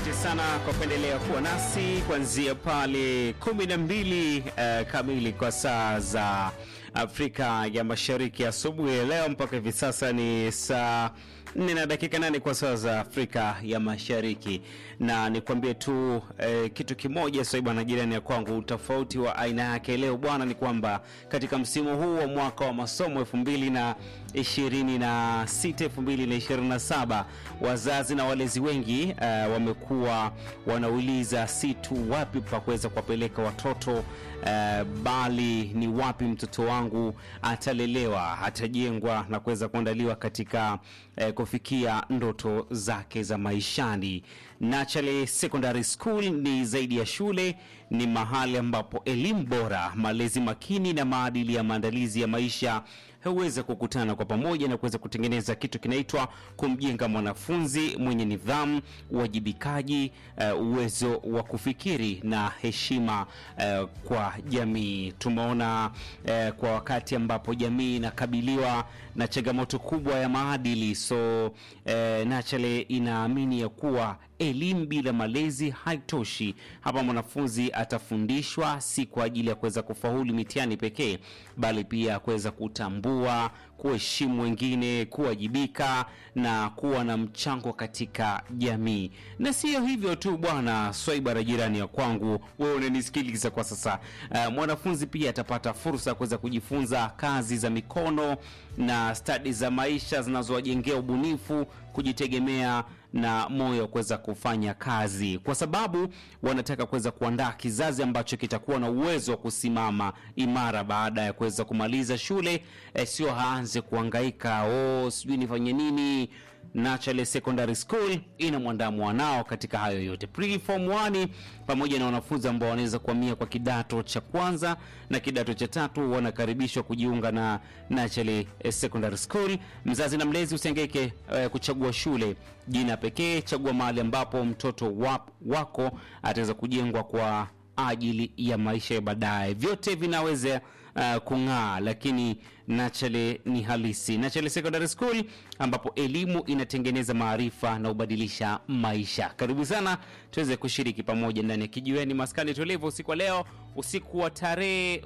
Asante sana kwa kuendelea kuwa nasi kuanzia pale kumi na mbili uh, kamili kwa saa za Afrika ya Mashariki asubuhi ya leo mpaka hivi sasa ni saa nne na dakika nane kwa saa za Afrika ya Mashariki, na nikwambie tu eh, kitu kimoja sasa bwana, jirani ya kwangu, tofauti wa aina yake leo bwana ni kwamba katika msimu huu wa mwaka wa masomo elfu mbili na ishirini na sita elfu mbili na ishirini na saba wazazi na walezi wengi uh, wamekuwa wanauliza si tu wapi pa kuweza kuwapeleka watoto uh, bali ni wapi mtoto wangu atalelewa, atajengwa na kuweza kuandaliwa katika uh, kufikia ndoto zake za maishani. Nachale Secondary School ni zaidi ya shule, ni mahali ambapo elimu bora, malezi makini na maadili ya maandalizi ya maisha huweza kukutana kwa pamoja na kuweza kutengeneza kitu kinaitwa kumjenga mwanafunzi mwenye nidhamu, uwajibikaji, uh, uwezo wa kufikiri na heshima uh, kwa jamii. Tumeona uh, kwa wakati ambapo jamii inakabiliwa na changamoto kubwa ya maadili, so uh, Nachale inaamini ya kuwa elimu bila malezi haitoshi. Hapa mwanafunzi atafundishwa si kwa ajili ya kuweza kufaulu mitihani pekee, bali pia kuweza kutambua, kuheshimu wengine, kuwajibika na kuwa na mchango katika jamii. Na siyo hivyo tu bwana Swaiba, jirani ya kwangu, wewe unanisikiliza kwa sasa. Uh, mwanafunzi pia atapata fursa ya kuweza kujifunza kazi za mikono na stadi za maisha zinazowajengea ubunifu, kujitegemea na moyo wa kuweza kufanya kazi, kwa sababu wanataka kuweza kuandaa kizazi ambacho kitakuwa na uwezo wa kusimama imara baada ya kuweza kumaliza shule. E, sio haanze kuhangaika, oh, sijui nifanye nini. Nachale Secondary School ina mwandaa mwanao katika hayo yote. Pre-form 1 pamoja na wanafunzi ambao wanaweza kuhamia kwa kidato cha kwanza na kidato cha tatu wanakaribishwa kujiunga na Nachale Secondary School. Mzazi na mlezi usihangaike eh, kuchagua shule jina pekee, chagua mahali ambapo mtoto wap, wako ataweza kujengwa kwa ajili ya maisha ya baadaye. Vyote vinaweza uh, kung'aa, lakini Nachale ni halisi. Nachale Secondary School ambapo elimu inatengeneza maarifa na ubadilisha maisha. Karibu sana tuweze kushiriki pamoja ndani ya kijiweni maskani tulivu usiku wa leo, usiku wa tarehe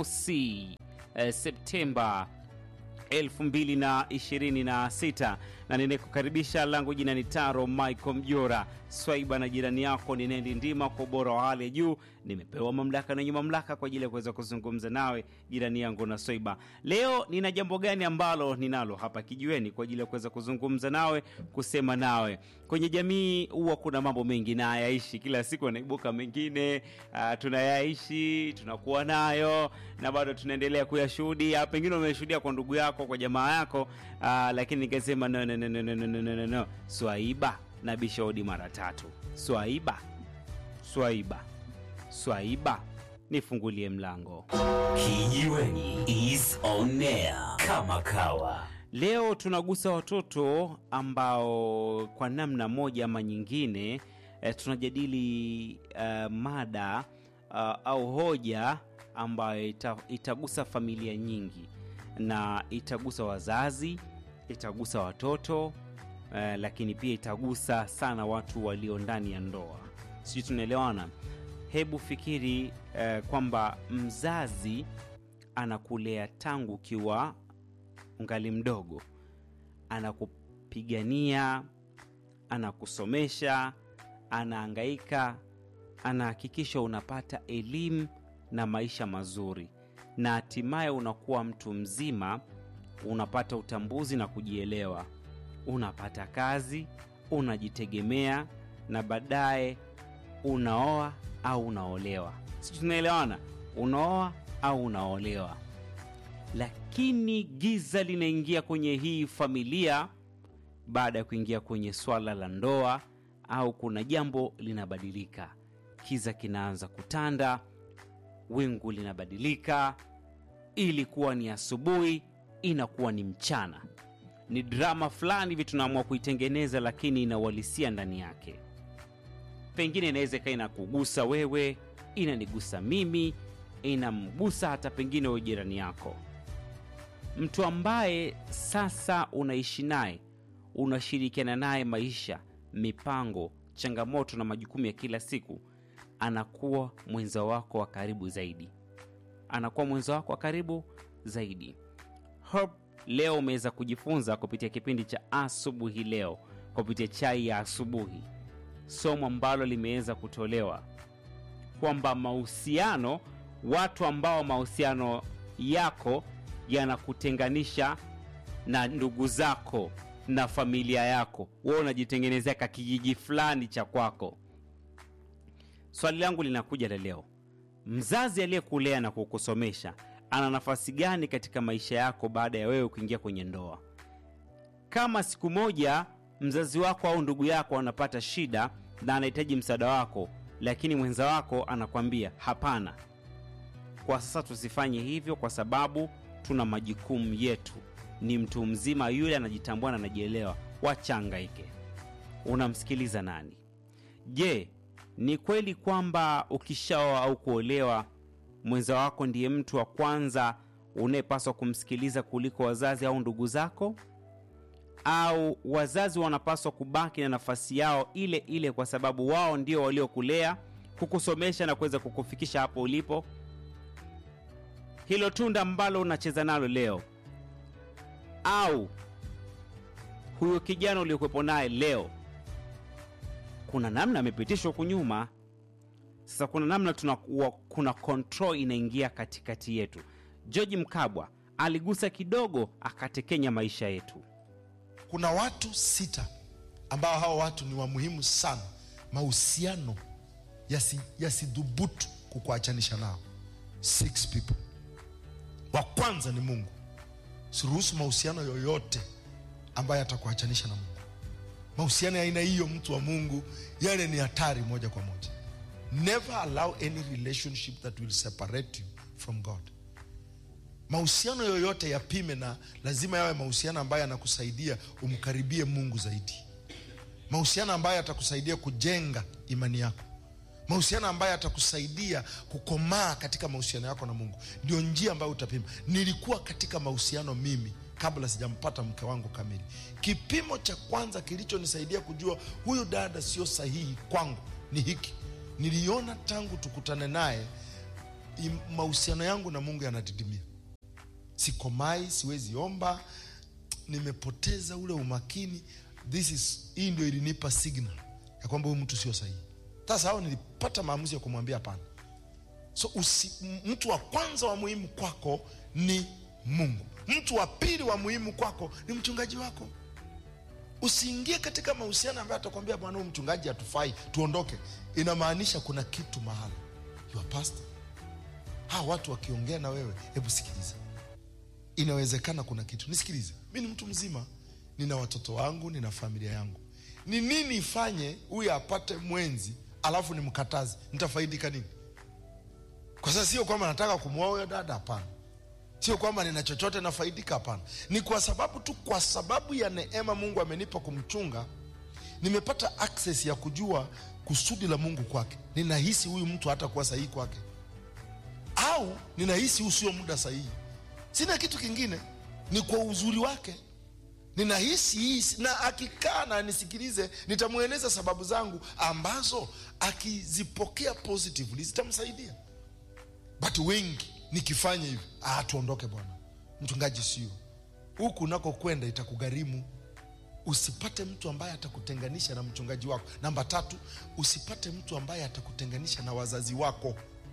mosi eh, Septemba 2026 na ninekukaribisha langu jina ni Taro Michael Mjora Swaiba na jirani yako ni Nendi Ndima kwa ubora wa hali ya juu. Nimepewa mamlaka na wenye mamlaka kwa ajili ya kuweza kuzungumza nawe jirani yangu na Swaiba. Leo nina jambo gani ambalo ninalo hapa kijiweni kwa ajili ya kuweza kuzungumza nawe, kusema nawe. Kwenye jamii huwa kuna mambo mengi na hayaishi, kila siku anaibuka mengine, uh, tunayaishi tunakuwa nayo na bado tunaendelea kuyashuhudia. Pengine umeshuhudia kwa ndugu yako, kwa jamaa yako, uh, lakini nikasema no, no, no, no, no, no, no, no, no. Swaiba na bishodi mara tatu. Swaiba, Swaiba, Swaiba, nifungulie mlango. Kijiweni is on air kama kawa. Leo tunagusa watoto ambao kwa namna moja ama nyingine eh, tunajadili eh, mada uh, au hoja ambayo ita, itagusa familia nyingi na itagusa wazazi, itagusa watoto eh, lakini pia itagusa sana watu walio ndani ya ndoa. Sijui tunaelewana? Hebu fikiri eh, kwamba mzazi anakulea tangu ukiwa ungali mdogo, anakupigania, anakusomesha, anaangaika, anahakikisha unapata elimu na maisha mazuri, na hatimaye unakuwa mtu mzima, unapata utambuzi na kujielewa, unapata kazi, unajitegemea, na baadaye unaoa au unaolewa. Sijui tunaelewana? Unaoa au unaolewa lakini giza linaingia kwenye hii familia baada ya kuingia kwenye swala la ndoa, au kuna jambo linabadilika, kiza kinaanza kutanda, wingu linabadilika, ilikuwa ni asubuhi, inakuwa ni mchana. Ni drama fulani hivi tunaamua kuitengeneza, lakini ina uhalisia ndani yake. Pengine inaweza ikawa inakugusa wewe, inanigusa mimi, inamgusa hata pengine wewe jirani yako mtu ambaye sasa unaishi naye, unashirikiana naye maisha, mipango, changamoto na majukumu ya kila siku anakuwa mwenza wako wa karibu zaidi anakuwa mwenza wako wa karibu zaidi Hope leo umeweza kujifunza kupitia kipindi cha asubuhi leo kupitia chai ya asubuhi somo ambalo limeweza kutolewa kwamba mahusiano watu ambao mahusiano yako yanakutenganisha na ndugu zako na familia yako wewe unajitengenezea ka kijiji fulani cha kwako swali langu linakuja la leo mzazi aliyekulea na kukusomesha ana nafasi gani katika maisha yako baada ya wewe kuingia kwenye ndoa kama siku moja mzazi wako au ndugu yako anapata shida na anahitaji msaada wako lakini mwenza wako anakwambia hapana kwa sasa tusifanye hivyo kwa sababu tuna majukumu yetu ni mtu mzima yule anajitambua na anajielewa wachangaike unamsikiliza nani je ni kweli kwamba ukishaoa au kuolewa mwenza wako ndiye mtu wa kwanza unayepaswa kumsikiliza kuliko wazazi au ndugu zako au wazazi wanapaswa kubaki na nafasi yao ile ile kwa sababu wao ndio waliokulea kukusomesha na kuweza kukufikisha hapo ulipo hilo tunda ambalo unacheza nalo leo au huyo kijana uliokuwepo naye leo kuna namna amepitishwa huku nyuma sasa kuna namna tuna, wa, kuna control inaingia katikati yetu george mkabwa aligusa kidogo akatekenya maisha yetu kuna watu sita ambao hawa watu ni wa muhimu sana mahusiano yasi- yasidhubutu kukuachanisha nao six people wa kwanza ni mungu siruhusu mahusiano yoyote ambayo yatakuachanisha na mungu mahusiano ya aina hiyo mtu wa mungu yale ni hatari moja kwa moja never allow any relationship that will separate you from god mahusiano yoyote yapime na lazima yawe mahusiano ambayo yanakusaidia umkaribie mungu zaidi mahusiano ambayo yatakusaidia kujenga imani yako mahusiano ambayo yatakusaidia kukomaa katika mahusiano yako na mungu ndio njia ambayo utapima nilikuwa katika mahusiano mimi kabla sijampata mke wangu kamili kipimo cha kwanza kilichonisaidia kujua huyu dada sio sahihi kwangu ni hiki niliona tangu tukutane naye im- mahusiano yangu na mungu yanadidimia sikomai siwezi omba nimepoteza ule umakini this is hii ndio ilinipa signal ya kwamba huyu mtu sio sahihi sasa hao nilipata maamuzi ya kumwambia hapana so usi, m- mtu wa kwanza wa muhimu kwako ni mungu mtu wa pili wa muhimu kwako ni mchungaji wako usiingie katika mahusiano ambayo atakwambia bwana huyu mchungaji hatufai tuondoke inamaanisha kuna kitu mahala your pastor hawa watu wakiongea na wewe hebu sikiliza inawezekana kuna kitu nisikilize mi ni mtu mzima nina watoto wangu nina familia yangu ni nini ifanye huyu apate mwenzi alafu nimkataze nitafaidika nini kwa sasa sio kwamba nataka kumwoa huyo dada hapana sio kwamba nina chochote nafaidika hapana ni kwa sababu tu kwa sababu ya neema mungu amenipa kumchunga nimepata access ya kujua kusudi la mungu kwake ninahisi huyu mtu hatakuwa sahihi kwake au ninahisi huu sio muda sahihi sina kitu kingine ni kwa uzuri wake ninahisi hii na akikaa na anisikilize nitamweleza sababu zangu ambazo akizipokea positively zitamsaidia but wengi nikifanya hivi ah, tuondoke bwana mchungaji sio huku unakokwenda itakugharimu usipate mtu ambaye atakutenganisha na mchungaji wako namba tatu usipate mtu ambaye atakutenganisha na wazazi wako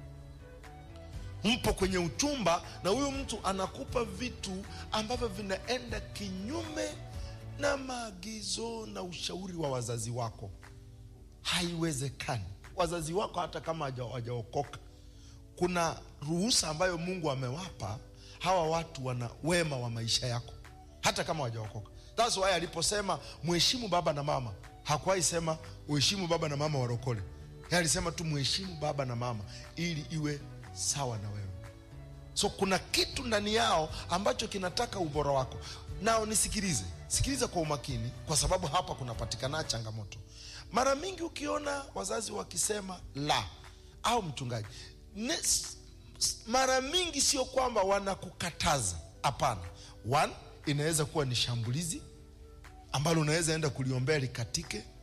mpo kwenye uchumba na huyu mtu anakupa vitu ambavyo vinaenda kinyume na maagizo na ushauri wa wazazi wako haiwezekani wazazi wako hata kama haja- hawajaokoka kuna ruhusa ambayo mungu amewapa hawa watu wana wema wa maisha yako hata kama hawajaokoka thats why aliposema mheshimu baba na mama hakuwahi sema uheshimu baba na mama warokole Yeye alisema tu mheshimu baba na mama ili iwe sawa na wewe so kuna kitu ndani yao ambacho kinataka ubora wako nao nisikilize sikiliza kwa umakini kwa sababu hapa kunapatikana changamoto mara mingi ukiona wazazi wakisema la au mchungaji ne, s- s- mara mingi sio kwamba wanakukataza hapana one inaweza kuwa ni shambulizi ambalo unaweza enda kuliombea likatike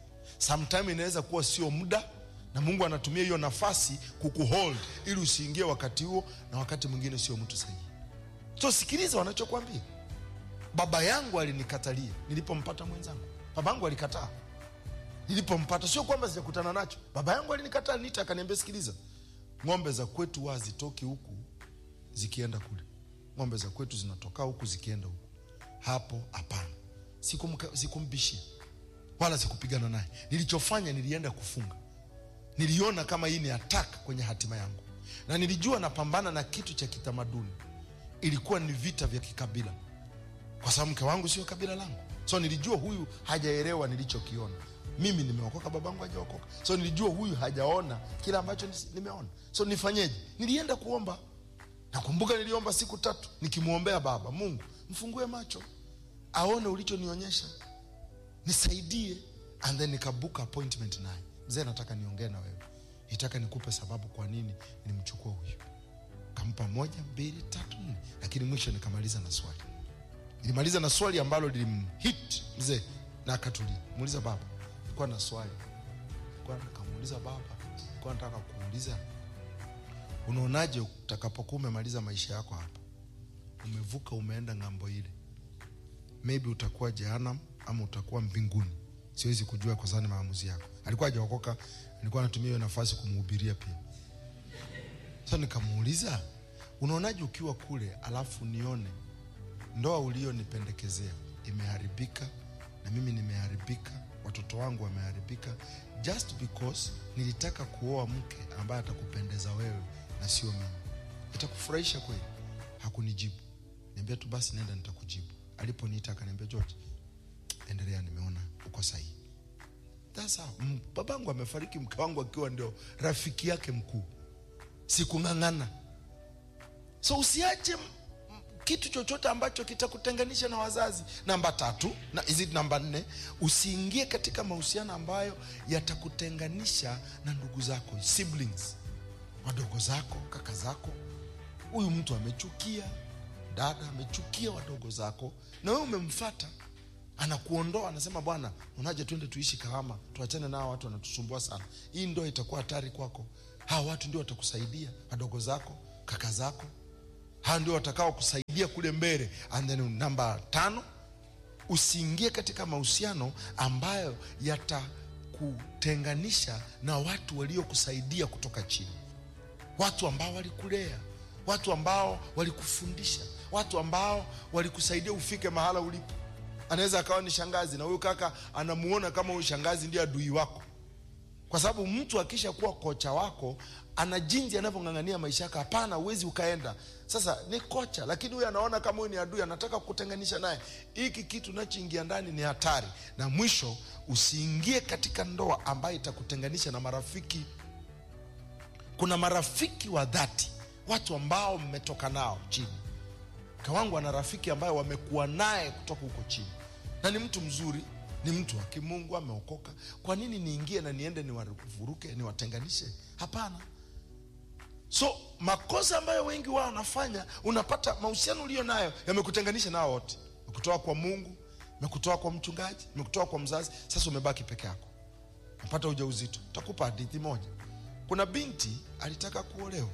sometime inaweza kuwa sio muda na mungu anatumia hiyo nafasi kukuhold ili usiingie wakati huo na wakati mwingine sio mtu sahihi so sikiliza wanachokwambia baba yangu alinikatalia nilipompata mwenzangu baba yangu alikataa nilipompata sio kwamba sijakutana nacho baba yangu alinikataa nita akaniambia sikiliza ng'ombe za kwetu huwa hazitoki huku zikienda kule ng'ombe za kwetu zinatoka huku zikienda huku hapo hapana Sikumka- sikumbishia wala sikupigana naye nilichofanya nilienda kufunga niliona kama hii ni attack kwenye hatima yangu na nilijua napambana na kitu cha kitamaduni ilikuwa ni vita vya kikabila kwa sababu mke wangu sio kabila langu so nilijua huyu hajaelewa nilichokiona mimi nimeokoka babangu hajaokoka so nilijua huyu hajaona kile ambacho nis- nimeona so nifanyeje nilienda kuomba nakumbuka niliomba siku tatu nikimwombea baba mungu mfungue macho aone ulichonionyesha nisaidie and then nikabuka appointment naye mzee nataka niongee na wewe nitaka nikupe sababu kwa nini nimchukua huyu kampa moja mbili tatu nne lakini mwisho nikamaliza na swali nilimaliza na swali ambalo lilimhit mzee na akatulia muuliza baba nilikuwa na swali nilikuwa nikamuuliza baba nilikuwa nataka kuuliza unaonaje utakapokuwa umemaliza maisha yako hapa umevuka umeenda ng'ambo ile maybe utakuwa jehanam ama utakuwa mbinguni siwezi kujua kwa sababu ni maamuzi yako alikuwa hajaokoka nilikuwa natumia hiyo nafasi kumhubiria pia so nikamuuliza unaonaje ukiwa kule alafu nione ndoa ulionipendekezea imeharibika na mimi nimeharibika watoto wangu wameharibika just because nilitaka kuoa mke ambaye atakupendeza wewe na sio mimi itakufurahisha kweli hakunijibu niambia tu basi nenda nitakujibu aliponiita akaniambia george endelea nimeona uko sahihi sasa m- babangu amefariki mke wangu akiwa ndio rafiki yake mkuu sikung'ang'ana so usiache m- m- kitu chochote ambacho kitakutenganisha na wazazi namba tatu na hizi namba nne usiingie katika mahusiano ambayo yatakutenganisha na ndugu zako siblings wadogo zako kaka zako huyu mtu amechukia dada amechukia wadogo zako na wewe umemfata anakuondoa anasema bwana unaje twende tuishi kahama tuachane nao watu wanatusumbua sana hii ndo itakuwa hatari kwako hawa watu ndio watakusaidia wadogo zako kaka zako hawa ndio watakao kusaidia kule mbele and then namba tano usiingie katika mahusiano ambayo yatakutenganisha na watu waliokusaidia kutoka chini watu ambao walikulea watu ambao walikufundisha watu ambao walikusaidia ufike mahala ulipo anaweza akawa ni shangazi na huyu kaka anamuona kama huyu shangazi ndiye adui wako kwa sababu mtu akisha kuwa kocha wako ana jinsi anavyong'ang'ania maisha yako hapana huwezi ukaenda sasa ni kocha lakini huyu anaona kama huyu ni adui anataka kutenganisha naye hiki kitu unachoingia ndani ni hatari na mwisho usiingie katika ndoa ambayo itakutenganisha na marafiki kuna marafiki wa dhati watu ambao mmetoka nao chini mke wangu ana rafiki ambaye wamekuwa naye kutoka huko chini na ni mtu mzuri ni mtu wa kimungu ameokoka kwa nini niingie na niende niwavuruke niwatenganishe hapana so makosa ambayo wengi wao wanafanya unapata mahusiano ulio nayo yamekutenganisha nao wote mekutoa kwa mungu mekutoa kwa mchungaji mekutoa kwa mzazi sasa umebaki peke yako napata ujauzito takupa hadithi moja kuna binti alitaka kuolewa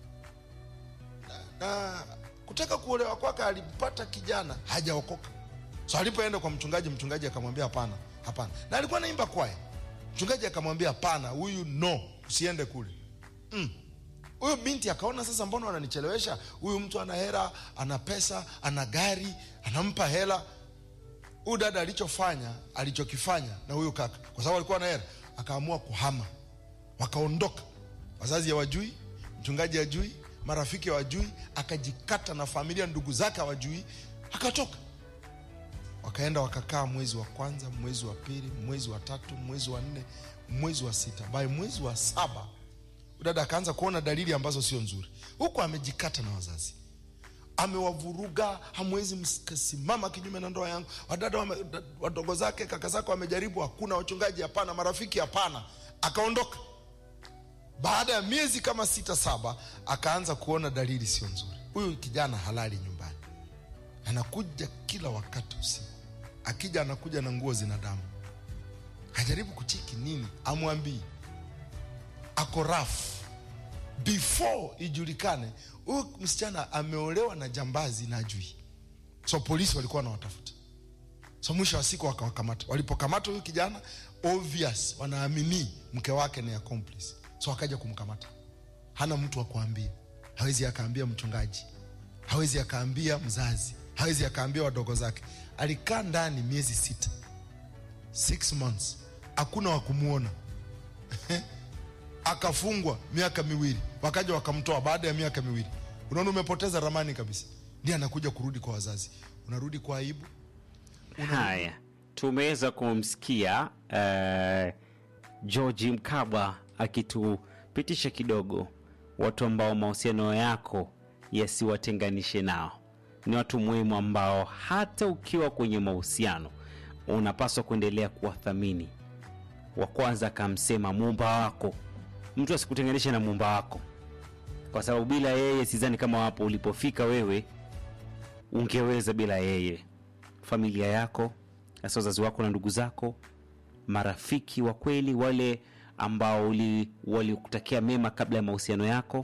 na kutaka kuolewa kwake alimpata kijana hajaokoka so alipoenda kwa mchungaji mchungaji akamwambia hapana hapana na alikuwa naimba kwaya mchungaji akamwambia hapana huyu no usiende kule huyu mm. binti akaona sasa mbona wananichelewesha huyu mtu ana hera ana pesa ana gari anampa hela huyu dada alichofanya alichokifanya na huyu kaka kwa sababu alikuwa na hela akaamua kuhama wakaondoka wazazi hawajui mchungaji hajui marafiki hawajui akajikata na familia ndugu zake hawajui akatoka wakaenda wakakaa mwezi wa kwanza mwezi wa pili mwezi wa tatu mwezi wa nne mwezi wa sita by mwezi wa saba dada akaanza kuona dalili ambazo sio nzuri huku amejikata na wazazi amewavuruga hamwezi mkasimama kinyume na ndoa yangu wadada wame, wadogo zake kaka zake wamejaribu hakuna wachungaji hapana marafiki hapana akaondoka baada ya miezi kama sita saba akaanza kuona dalili sio nzuri huyu kijana halali nyumbani anakuja kila wakati usiku akija anakuja na nguo zina damu ajaribu kucheki nini amwambii ako rafu before ijulikane huyu msichana ameolewa na jambazi na ajui so polisi walikuwa wanawatafuta so mwisho wa siku wakawakamata walipokamata huyu kijana obvious wanaamini mke wake ni accomplice so wakaja kumkamata hana mtu wa kuambia hawezi akaambia mchungaji hawezi akaambia mzazi hawezi akaambia wadogo zake alikaa ndani miezi sita six months hakuna wa kumwona akafungwa miaka miwili wakaja wakamtoa baada ya miaka miwili unaona umepoteza ramani kabisa ndiye anakuja kurudi kwa wazazi unarudi kwa aibu Haya, tumeweza kumsikia uh, George Mkabwa akitupitisha kidogo watu ambao mahusiano yako yasiwatenganishe nao. Ni watu muhimu ambao hata ukiwa kwenye mahusiano unapaswa kuendelea kuwathamini. Wa kwanza akamsema muumba wako, mtu asikutenganishe na muumba wako, kwa sababu bila yeye sidhani kama wapo ulipofika wewe ungeweza bila yeye familia yako hasa wazazi wako na ndugu zako marafiki wa kweli wale ambao uli- walikutakia mema kabla ya mahusiano yako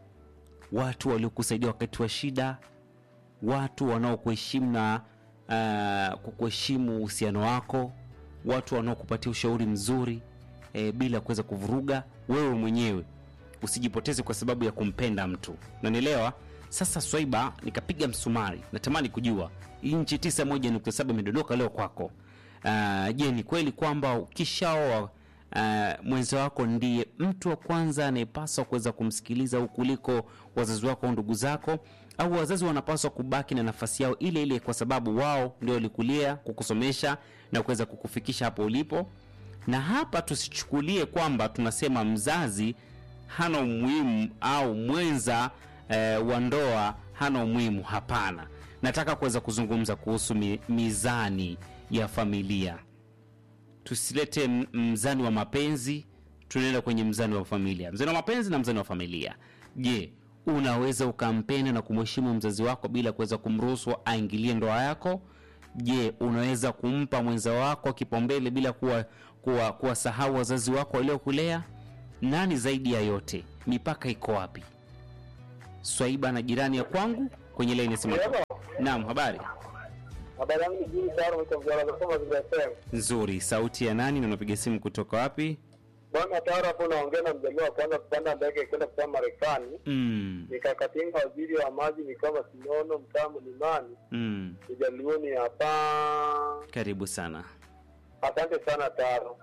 watu waliokusaidia wakati wa shida watu wanaokuheshimu na uh, kukuheshimu uhusiano wako watu wanaokupatia ushauri mzuri e, bila kuweza kuvuruga wewe mwenyewe usijipoteze kwa sababu ya kumpenda mtu nanielewa sasa swaiba nikapiga msumari natamani kujua inchi 91.7 imedondoka leo kwako uh, je ni kweli kwamba ukishaoa uh, mwenzi wako ndiye mtu wa kwanza anayepaswa kuweza kumsikiliza au kuliko wazazi wako au ndugu zako au wazazi wanapaswa kubaki na nafasi yao ile ile kwa sababu wao ndio walikulia kukusomesha na kuweza kukufikisha hapo ulipo na hapa tusichukulie kwamba tunasema mzazi hana umuhimu au mwenza eh, wa ndoa hana umuhimu hapana nataka kuweza kuzungumza kuhusu mi, mizani ya familia tusilete m- mzani wa mapenzi tunaenda kwenye mzani wa familia mzani wa mapenzi na mzani wa familia je unaweza ukampenda na kumheshimu mzazi wako bila kuweza kumruhusu aingilie ndoa yako je unaweza kumpa mwenza wako kipaumbele bila kuwa kuwa kuwasahau wazazi wako waliokulea nani zaidi ya yote mipaka iko wapi swaiba na jirani ya kwangu kwenye laini ya simu naam habari habari yangu ni jini tayari mtamjalagasoma zinasema nzuri sauti ya nani na unapiga simu kutoka wapi bwana tayari hapo naongea na mjaliwa wa kwanza kupanda ndege kwenda kutoka marekani mm, nikakatinga waziri wa maji ni kama sinono mtaa mlimani mm. ujalioni hapa karibu sana asante sana taro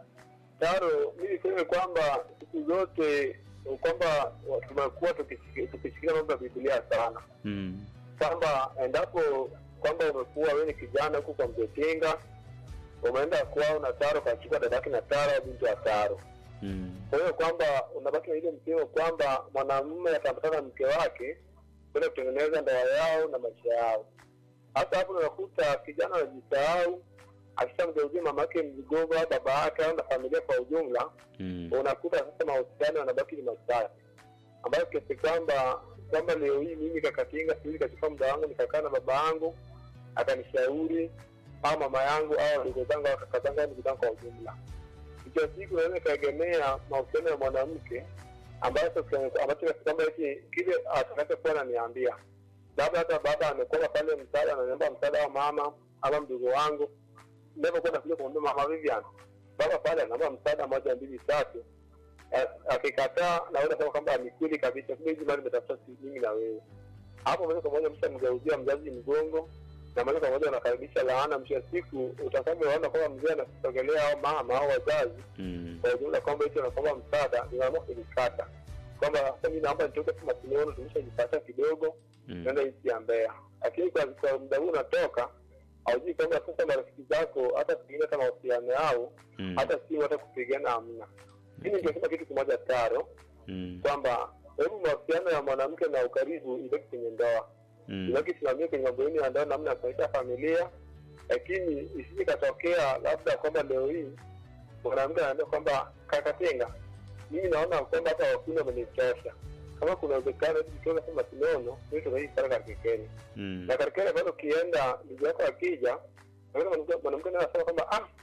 taro mi niseme kwamba siku zote kwamba tumekuwa tukishiki- tukishikilia mambo ya bibilia sana mm. kwamba endapo kwamba umekuwa wewe ni kijana huku kwa mzetinga umeenda kwao na taro kachukua dadake na taro au binti wa taro Mm. kwa hiyo kwamba unabaki na ile msemo kwamba mwanamume ataambatana na mke wake kwenda kutengeneza ndoa yao na maisha yao hasa hapo unakuta kijana anajisahau akishamgeuzia mama yake mzigogo au baba yake au na familia kwa ujumla Mm. unakuta sasa mahusiano yanabaki ni machache ambayo kiasi kwamba kwamba leo hii mimi kakatinga siwezi kachukua muda wangu nikakaa na baba yangu akanishauri au mama yangu au wadogo zangu au kaka zangu au ndugu zangu kwa ujumla ikiwa siku naweza ikaegemea mahusiano ya mwanamke ambacho ambacho kiasi kwamba eti kile atakachokuwa ananiambia labda hata baba amekopa pale msaada ananiomba msaada wa mama ama mdogo wangu ninapokuwa nakuja kumwambia mama Vivian baba pale anaomba msaada moja mbili tatu Eh, akikataa naweza sema kwamba ni kweli kabisa kumbe hizi mali nimetafuta si mimi na wewe hapo moja kwa moja mshamgeuzia mzazi mgongo na moja kwa moja unakaribisha laana mwisho wa siku utakavyoona kwamba mzee anakusogelea au mama au wazazi Mm. kwa ujumla kwamba hicho nakwamba msaada ninaamua kulikata kwamba sasa mi naomba nitoke tu masinono tumeshajipata kidogo Mm. naenda nchi ya Mbeya lakini kwa kwa muda huu unatoka haujui kwamba sasa marafiki zako hata pengine hata mahusiano yao Mm. hata simu hata kupigana hamna mimi ningesema kitu kimoja taro Mm. kwamba hebu mahusiano ya mwanamke na ukaribu ibaki kwenye ndoa Mm. ibaki simamie kwenye mambo yenu ya ndoa namna ya kuonyesha familia lakini isije katokea labda kwamba leo hii mwanamke anaambia kwamba kakatenga mimi naona kwamba hata wakuni wamenichosha kama kuna uwezekano hivi tukiona kama sinono mimi tunaishi sana karikekeni Mm. na karikeni bado ukienda ndugu yako akija unaona mwanamke- mwanamke naye anasema kwamba ah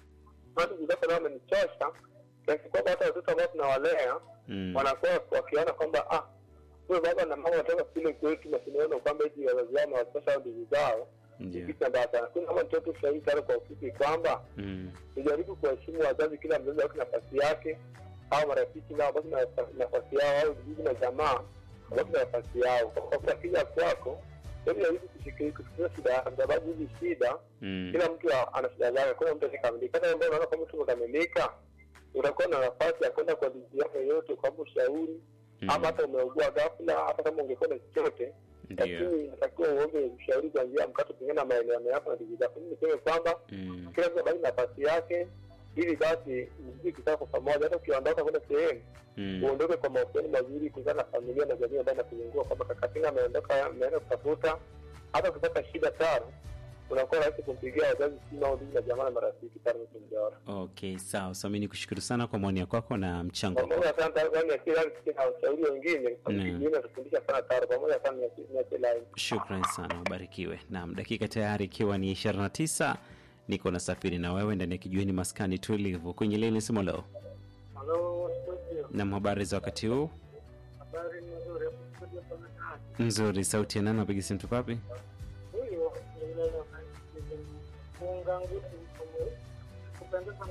maana ndugu zako nao wamenichosha kiasi kwamba hata watoto ambao tunawalea Mm. wanakuwa wakiona kwamba ah huyo baba na mama watoka kule kwetu na tunaona kwamba hizi wazazi wao nawatosha au ndugu zao Ndio. kitu mbaya sana lakini kama mtoto ushauri sana kwa ufupi kwamba Mm. tujaribu kuwaheshimu wazazi kila mzazi aweke nafasi yake au marafiki nao wabaki na nafasi yao au ndugu na jamaa wabaki na nafasi yao kwa kuwa akija kwako hebu jaribu kushikili kusikiliza shida yako sababu hizi shida Mm. kila mtu a- ana shida zake kuna mtu akikamilika hata ambao unaona kwamba mtu umekamilika utakuwa na nafasi ya kwenda kwa ndugu yako yoyote kwamba ushauri Mm. ama hata umeugua ghafla hata kama ungekuwa na chochote Ndio. lakini inatakiwa uombe ushauri kwa njia ya mkato pengine na maelewano yako na ndugu zako mimi niseme kwamba Mm. kila mtu abaki nafasi yake ili basi mzidi kukaa kwa pamoja hata ukiondoka kwenda sehemu Mm. uondoke kwa mahusiano mazuri kulingana na familia na jamii ambayo inakuzunguka kwamba kakatinga ameondoka ameenda kutafuta hata ukipata shida tano unakuwa rahisi kumpigia wazazi simu au ndugu na jamaa na marafiki tano kumjaora Okay, sawa. So mimi nikushukuru sana kwa maoni yako kwako na mchango wako. pamoja sana ndani ya kila siku na ushauri wengine Naam. natufundisha sana taro pamoja sana niache line Shukran sana, ubarikiwe. Naam, dakika tayari ikiwa ni 29 niko nasafiri na wewe ndani ya kijiweni maskani tulivu kwenye leni simu leo. halo studio Nam, habari za wakati huu? habari ni nzuri hapo studio pamekaa Nzuri. Sauti ya nani? Napiga simu tuko wapi? huyo ni yule kuunga nguvu kupendeza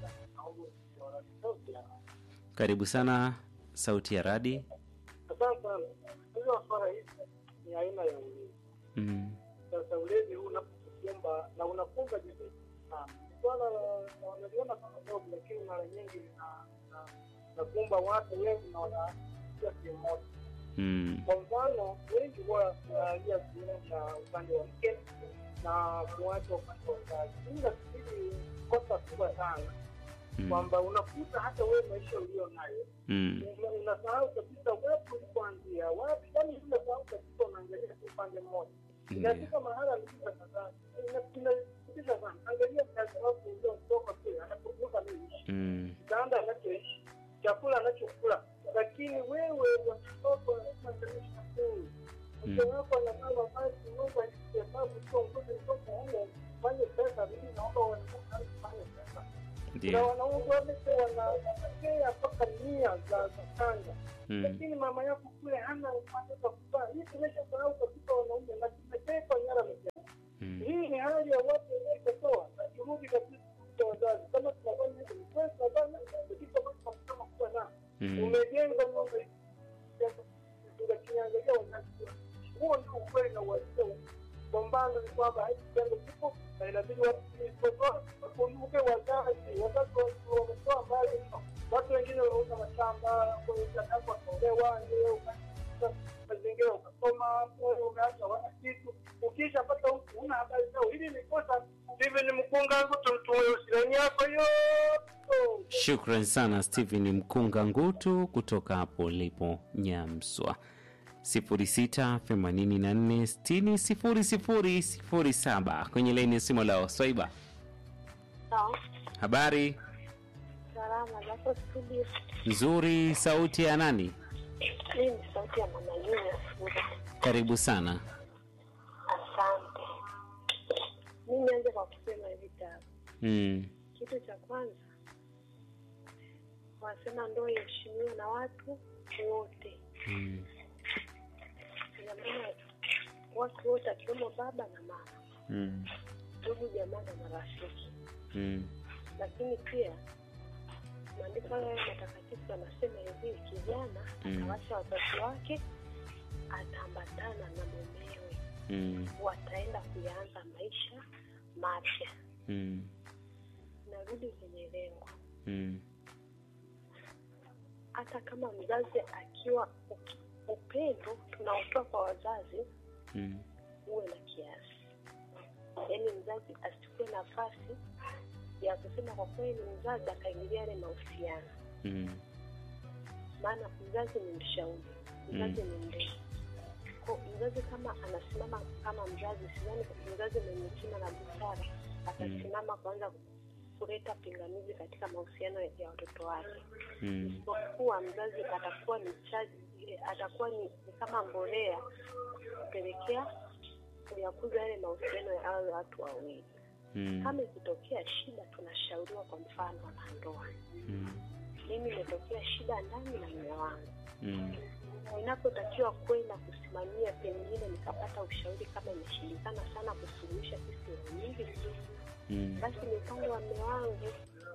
Karibu sana, sauti ya radi. Asante sana. Hizo swala hizi ni aina ya ulezi. Mm. Sasa ulezi huu unapokumba na unakumba jamii sana. Swala la- la wanaliona kama dogo, lakini mara nyingi lina- lina- linakumba watu wengi na wanafikia sehemu moja. Mm. Kwa mfano, wengi huwa tunaangalia sehemu cha upande wa mke na kuacha upande wa kazi. Hii nafikiri kosa kubwa sana Mm. kwamba unakuta hata wewe maisha ulio nayo Mm. Una- unasahau kabisa wapi ulipoanzia wapi yani unasahau kabisa unaangalia tu upande mmoja Ndio. inafika mahala mlisa kadhaa inasikitisha sana angalia mzazi wako uliotoka kule anapokuza anaishi Mm. kitanda anachoishi chakula anachokula lakini wewe watoto wanasemaisha kuu mke wako anavaa mavazi mungu alihesabu sio ngozi kutoka humo fanye pesa mimi naomba wanatoka fanye pesa na Ndio. wanaume wote wanapokea mpaka mia za za kanga Mm. lakini mama yako kule hana upande wa kuvaa. Hii tumeshasahau kabisa wanaume na tumetekwa nyara mezani. Mm. Hii ni hali ya watu waliokotoa na turudi kabisa kwa wazazi. Kama tunafanya hivi ni kweli tunafanya kitu ambacho tunasema kuwa na Mm. umejenga nyumba hii. Tunakiangalia wazazi. Huo ndio ukweli na uhalisia. Kwa mfano ni kwamba hiki kitendo kipo na inabidi watu wakumbuke wazazi. Wazazi wa- wametoa mbali mno. Watu wengine wanauza mashamba, wakaolewa, ndio ukapata mazingira ukasoma, wewe umeacha wana kitu. Ukishapata huku una habari zao. Hili ni kosa. Hivi ni mkunga ngutu mtume usirani yako hiyo. Shukran sana Stephen Mkunga Ngutu kutoka hapo ulipo Nyamswa. 0684600007 kwenye laini ya simu leo. Swaiba, Sawa. habari Salama zako studio. nzuri. Sauti ya nani? Hii ni sauti ya mama Junior Sura. Karibu sana. Asante. Mimi nianze kwa kusema hivi tatu. Mm. Kitu cha kwanza, wanasema ndoa iheshimiwe na watu wote. Mm. Ina maana watu wote akiwemo baba na mama, Mm. ndugu, jamaa na marafiki. Mm. Lakini pia maandiko haya matakatifu yanasema hivi, kijana Mm. atawacha wazazi wake, ataambatana na mumewe Mm. wataenda kuyaanza maisha mapya. Mm. Narudi kwenye lengo, Mm. hata kama mzazi akiwa uki- upendo tunaotoa kwa wazazi Mm. uwe na kiasi, yaani mzazi asichukue nafasi ya kusema kwa kweli mzazi akaingilia yale mahusiano, Mm. maana mzazi ni mshauri, mzazi ni mlezi. Kwa mzazi kama anasimama kama mzazi, sidhani mzazi mwenye hekima na busara atasimama kuanza kuleta pingamizi katika mahusiano ya watoto wake. Mm. isipokuwa mzazi atakuwa ni chaji, atakuwa ni, ni kama mbolea kupelekea kuyakuza yale mahusiano ya hao watu wawili. Mm. Kama ikitokea shida, tunashauriwa kwa mfano wanandoa, Mm. mimi imetokea shida ndani na mume wangu, Mm. inapotakiwa kwenda kusimamia, pengine nikapata ushauri kama imeshindikana sana kusuluhisha sisi wawili, Mm. basi ni upande wa mume wangu.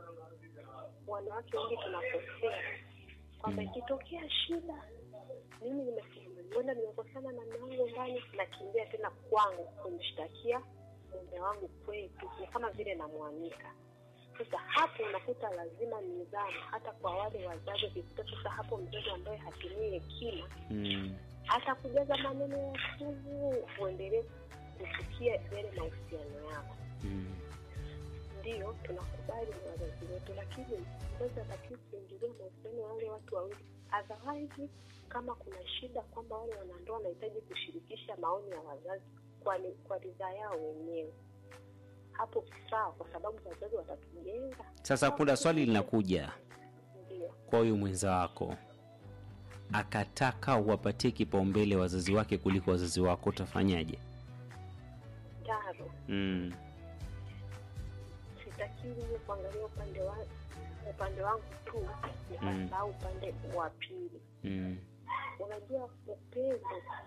Wanawake wengi tunakosea kwamba ikitokea shida, mimi nimekwenda nimekosana na mume wangu ndani, nakimbia tena kwangu kumshtakia mume wangu kwetu, ni kama vile namwanika. Sasa hapo unakuta lazima nidhamu, hata kwa wale wazazi. Ukikuta sasa hapo mzazi ambaye hatumii hekima Mm. hata kujaza maneno ya sumu, uendelee kufikia yale mahusiano yako. Mm. Ndiyo, tunakubali ni wazazi wetu, lakini mzazi atakiwa kuingilia mahusiano ya wale watu wawili. Otherwise, kama kuna shida kwamba wale wanandoa wanahitaji kushirikisha maoni ya wazazi kwa, ni- kwa ridhaa yao wenyewe, hapo sawa, kwa sababu wazazi watatujenga. Sasa kuna swali linakuja Ndio, kwa huyu mwenza wako, akataka uwapatie kipaumbele wazazi wake kuliko wazazi wako, utafanyaje? taro Mm. sitakiwi mimi kuangalia upande wa upande wangu tu nikasahau upande wa pili. Mm. Unajua, upendo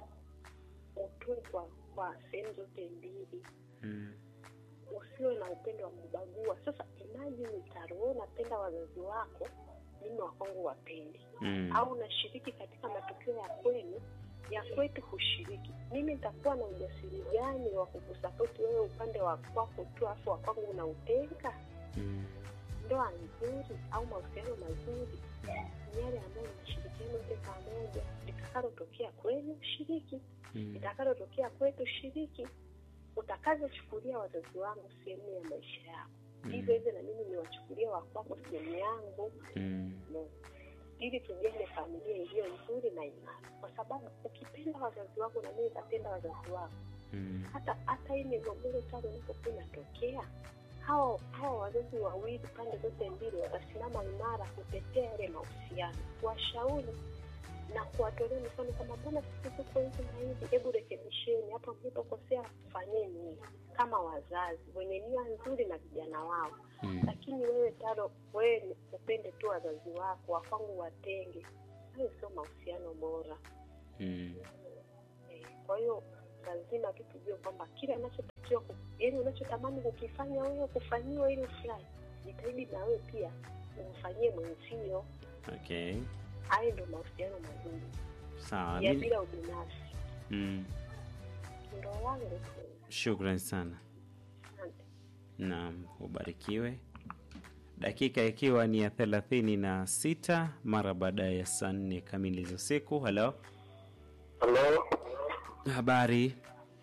utoe kwa kwa sehemu zote mbili, Mm. usiwe na upendo wa kubagua. Sasa imagine Taro, wewe unapenda wazazi wako, mimi wa kwangu wapendi, Mm. au unashiriki katika matukio ya kwenu ya kwetu hushiriki, mimi nitakuwa na ujasiri gani wa kukusapoti wewe upande wa kwako tu, afu wa kwangu unautenga? Mm. ndoa nzuri au mahusiano mazuri ni yale ambayo mnashirikiana wote pamoja. Litakalotokea kwenu shiriki, Mm. litakalotokea kwetu shiriki. Utakavyochukulia wazazi wangu sehemu ya maisha yako, hivyo hivyo na mimi niwachukulia wakwako sehemu yangu Mm. no. ili tujenge familia iliyo nzuri na imara, kwa sababu ukipenda wazazi wako na mimi nitapenda wazazi wako Mm. hata hata hii migogoro tano inapokuwa inatokea, hawa hawa wazazi wawili pande zote mbili watasimama imara kutetea yale mahusiano, kuwashauri na kuwatolea mifano kwamba mbona sisi tuko hivi na hivi, hebu rekebisheni hapa mlipokosea, fanyeni hivi, kama wazazi wenye nia nzuri na vijana wao. Mm. Lakini wewe Taro, wewe ni upende tu wazazi wako, wakwangu watenge, hayo sio mahusiano bora. Mm. Eh, Kwa hiyo lazima tu tujue kwamba kile anachotakiwa ku- yaani unachotamani kukifanya wewe kufanyiwa ili ufurahi, jitahidi na wewe pia umfanyie mwenzio. Okay. Hayo ndio mahusiano mazuri Sawa. ya Mimi- bila ubinafsi. Mm. Ndo wangu Shukran sana. asante. Naam, ubarikiwe. Dakika ikiwa ni ya thelathini na sita mara baada ya saa nne kamili za usiku. Halo, Halo, habari?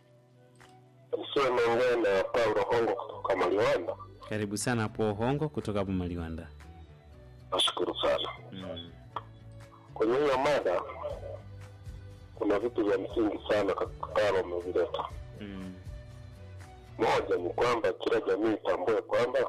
sio naongea na Paulo Hongo kutoka Maliwanda. Karibu sana hapo Hongo kutoka hapo Maliwanda. Nashukuru sana. Mm. Kwenye hiyo mada kuna vitu vya msingi sana Karo umevileta. Mm. Moja ni kwamba kila jamii itambue kwamba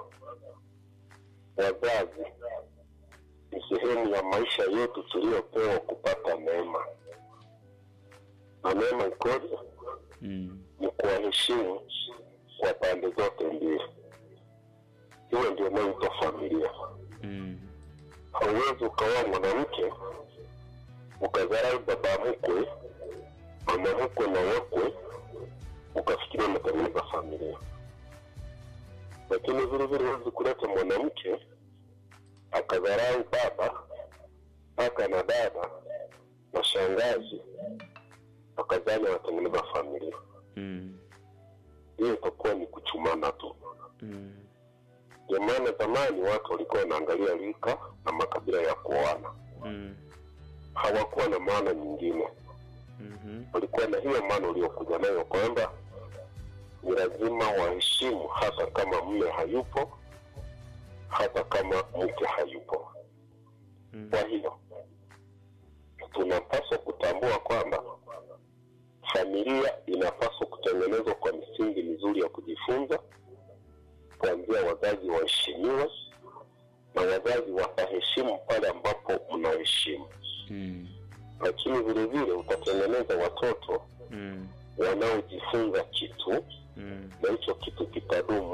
wazazi ni sehemu ya maisha yetu tuliyopewa kupata neema, na neema ikoje? Mm. Ni kuwaheshimu kwa pande zote mbili. Hiyo ndio inayoitwa familia. Mm. hauwezi ukawa mwanamke ukadharau baba mkwe mama mkwe na wakwe ukafikiria umetengeneza familia lakini vile vile huwezi kuleta mwanamke akadharau baba kaka na dada na shangazi akazani anatengeneza familia Mm. hiyo itakuwa ni kuchumana tu Mm. ndio maana zamani watu walikuwa wanaangalia rika na makabila ya kuoana Mm. hawakuwa na maana nyingine Mhm. walikuwa na hiyo maana uliokuja nayo kwamba ni lazima waheshimu hata kama mme hayupo hata kama mke hayupo Mm. kwa hiyo tunapaswa kutambua kwamba familia inapaswa kutengenezwa kwa misingi mizuri ya kujifunza kuanzia wazazi waheshimiwe na wazazi wataheshimu pale ambapo mnaheshimu Mm. lakini vile vile utatengeneza watoto Mm. wanaojifunza kitu Mm. na hicho kitu kitadumu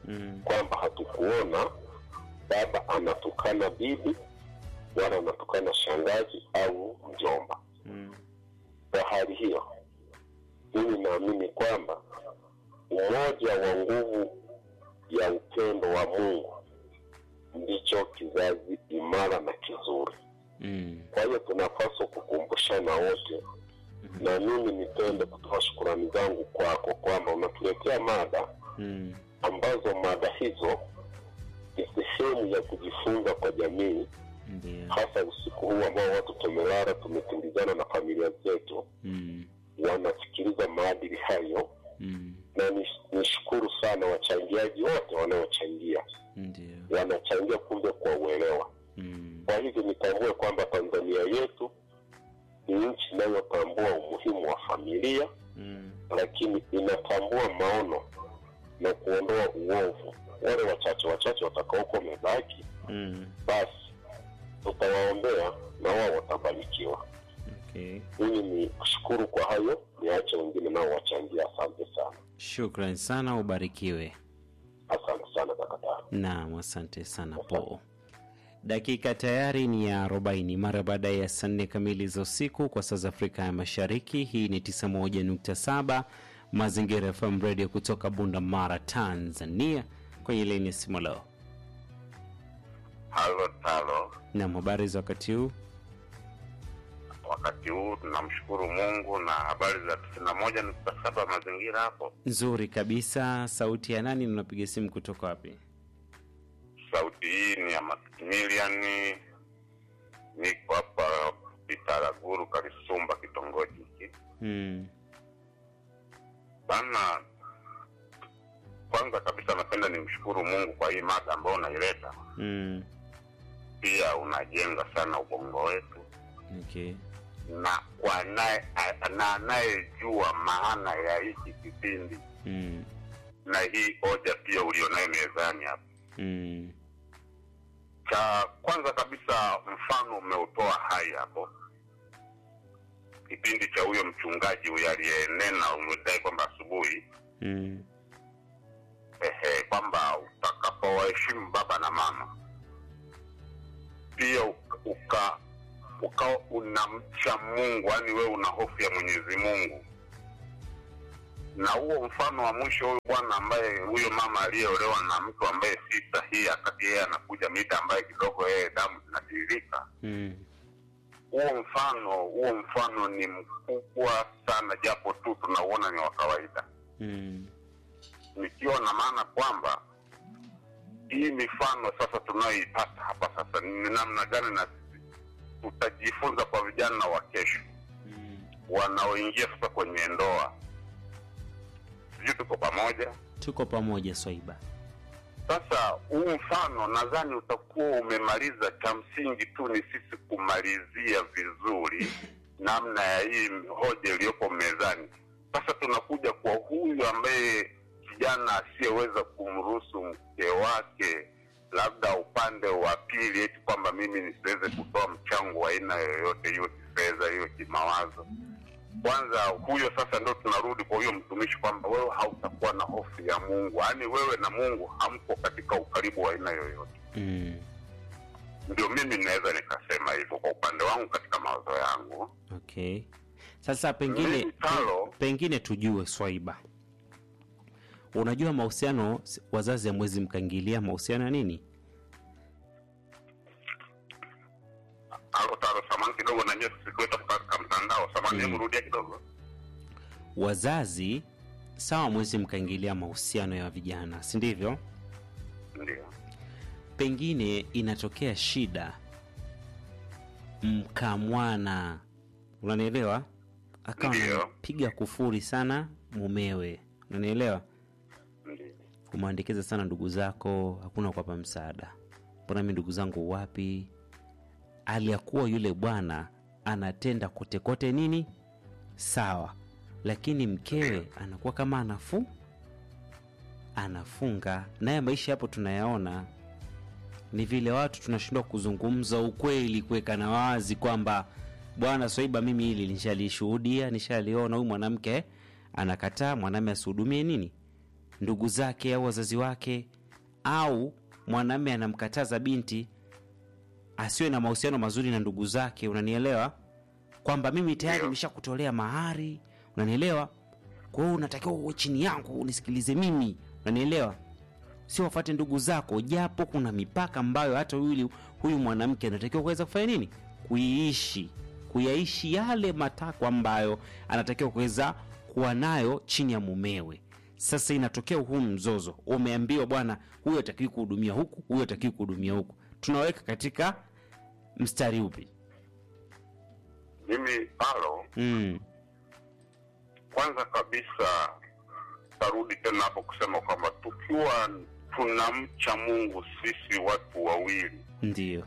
Mm. kwamba hatukuona baba anatukana bibi wala anatukana shangazi au mjomba. Mm. Kwa hali hiyo, mimi naamini kwamba umoja wa nguvu ya upendo wa Mungu ndicho kizazi imara na kizuri. Mm. Kwa hiyo tunapaswa kukumbushana wote, na mimi nipende kutoa shukurani zangu kwako kwamba unatuletea mada Mm. ambazo mada hizo ni sehemu ya kujifunza kwa jamii, Ndio. hasa usiku huu ambao watu tumelala, tumekimbizana na familia zetu, Mm. wanasikiliza maadili hayo, Mm. na ni- nishukuru sana wachangiaji wote wanaochangia, Ndio. wanachangia kumbe kwa uelewa. Mm. Kwa hivyo nitambue kwamba Tanzania yetu ni nchi inayotambua umuhimu wa familia, Mm. lakini inatambua maono na kuondoa uovu. Wale wachache wachache watakaokuwa wamebaki, Mm. basi tutawaombea na wao watabarikiwa. Okay. Mimi ni kushukuru kwa hayo, niache wengine nao wachangia. Asante sana, Shukran sana, ubarikiwe. asante sana kakataro. Naam, asante sana po. Dakika tayari ni ya 40 mara baada ya saa nne kamili za usiku kwa saa za Afrika ya Mashariki. Hii ni 91.7 Mazingira FM Radio kutoka Bunda Mara, Tanzania, kwenye laini ya simu leo. Halo talo, Naam, habari za wakati huu? wakati huu tunamshukuru Mungu na habari za tisini na moja nukta saba mazingira hapo. Nzuri kabisa. Sauti ya nani? Unapiga simu kutoka wapi? Sauti hii ni ya Maximilian, niko hapa Bitaraguru, Karisumba, kitongoji hiki Mm. bana. Kwanza kabisa napenda nimshukuru Mungu kwa hii mada ambayo unaileta, Mm. pia unajenga sana ubongo wetu Okay. na kwa anaye na anayejua maana ya hiki kipindi Mm. na hii hoja pia ulionayo mezani hapa. Mm. Cha kwanza kabisa, mfano umeutoa hai hapo, kipindi cha huyo mchungaji huyo aliyenena, umedai kwamba asubuhi Mm. ehe, kwamba utakapowaheshimu baba na mama, pia uka, uka ukawa unamcha Mungu, yaani wewe una hofu ya Mwenyezi Mungu. Na huo mfano wa mwisho, huyu bwana ambaye huyo mama aliyeolewa na mtu ambaye si sahihi, akati yeye anakuja mida ambaye kidogo yeye damu zinatiririka, Mm. huo mfano huo mfano ni mkubwa sana, japo tu tunauona ni wa kawaida, Mm. nikiwa na maana kwamba hii mifano sasa tunayoipata hapa sasa ni namna gani na sisi tutajifunza kwa vijana wa kesho Mm. wanaoingia sasa kwenye ndoa. Sijui tuko pamoja. Tuko pamoja Swaiba. Sasa huu mfano nadhani utakuwa umemaliza. Cha msingi tu ni sisi kumalizia vizuri namna ya hii hoja iliyopo mezani. Sasa tunakuja kwa huyu ambaye kijana asiyeweza kumruhusu mke wake, labda upande wa pili, eti kwamba mimi nisiweze kutoa mchango wa aina yoyote, hiyo kifedha, hiyo kimawazo. Kwanza huyo sasa ndo tunarudi kwa huyo mtumishi kwamba wewe hautakuwa na hofu ya Mungu, yaani wewe na Mungu hamko katika ukaribu wa aina yoyote. Mm. Ndio mimi naweza nikasema hivyo kwa upande wangu katika mawazo yangu. Okay. Sasa pengine Mimi talo pengine tujue Swaiba, unajua mahusiano, wazazi hamwezi mkaingilia mahusiano ya nini? alo talo, samani kidogo, na nyewe sikuweza katika mtandao. Samani, Mm. hebu rudia kidogo. Wazazi sawa, mwezi mkaingilia mahusiano ya vijana, si ndivyo? Ndio Pengine inatokea shida, mkamwana, unanielewa, akawa Ndio. anampiga kufuri sana mumewe, unanielewa ndio umeandikiza sana ndugu zako, hakuna kuwapa msaada. Mbona mi ndugu zangu wapi? Hali ya kuwa yule bwana anatenda kote kote nini sawa, lakini mkewe anakuwa kama anafu anafunga naye. Maisha hapo tunayaona, ni vile watu tunashindwa kuzungumza ukweli, kuwekana wazi kwamba bwana Swaiba, mimi hili nishalishuhudia, nishaliona. Huyu mwanamke anakataa mwanaume asihudumie nini ndugu zake au wazazi wake au mwanamme anamkataza binti asiwe na mahusiano mazuri na ndugu zake unanielewa kwamba mimi tayari Ndio. nimeshakutolea mahari unanielewa kwa hiyo unatakiwa uwe chini yangu unisikilize mimi unanielewa sio wafate ndugu zako japo kuna mipaka ambayo hata huyu huyu mwanamke anatakiwa kuweza kufanya nini kuiishi kuyaishi yale matakwa ambayo anatakiwa kuweza kuwa nayo chini ya mumewe sasa inatokea huu mzozo umeambiwa bwana huyu atakiwi kuhudumia huku huyu atakiwi kuhudumia huku tunaweka katika mstari upi mimi halo mm. kwanza kabisa tarudi tena hapo kusema kwamba tukiwa tunamcha mungu sisi watu wawili ndio